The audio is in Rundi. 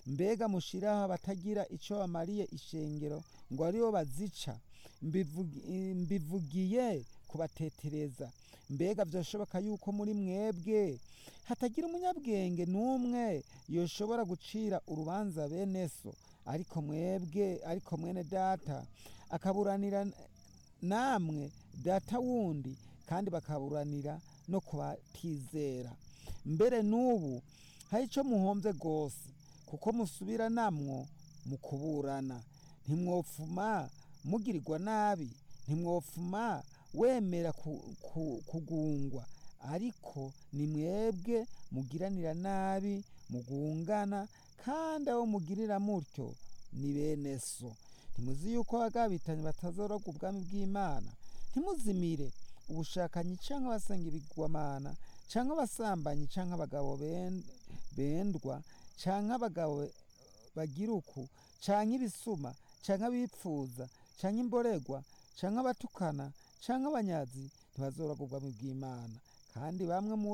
mbega mushiraho abatagira ico bamariye ishengero ngo aribo bazica Mbivugi- mbivugiye kubatetereza mbega vyoshoboka yuko muri mwebwe hatagira umunyabwenge n'umwe yoshobora gucira urubanza bene so ariko mwebwe ariko mwene data akaburanira namwe data wundi kandi bakaburanira no kubatizera mbere n'ubu hari ico muhomvye rwose kuko musubira namwo mu kuburana ntimwopfuma mugirirwa nabi ntimwopfuma wemera ku- ku- kugungwa ariko ni mwebwe mugiranira nabi mugungana kandi abo mugirira mutyo ni bene so ntimuzi yuko abagabitanye batazorogwa ubwami bw'imana ntimuzimire ubushakanyi canke abasenga ibigwamana canke abasambanyi canke abagabo ben- bendwa canke abagabo bagira uku canke ibisuma canke abipfuza canke imboregwa canke abatukana canke abanyazi ntibazoragwa ubwami bw'imana kandi bamwe muri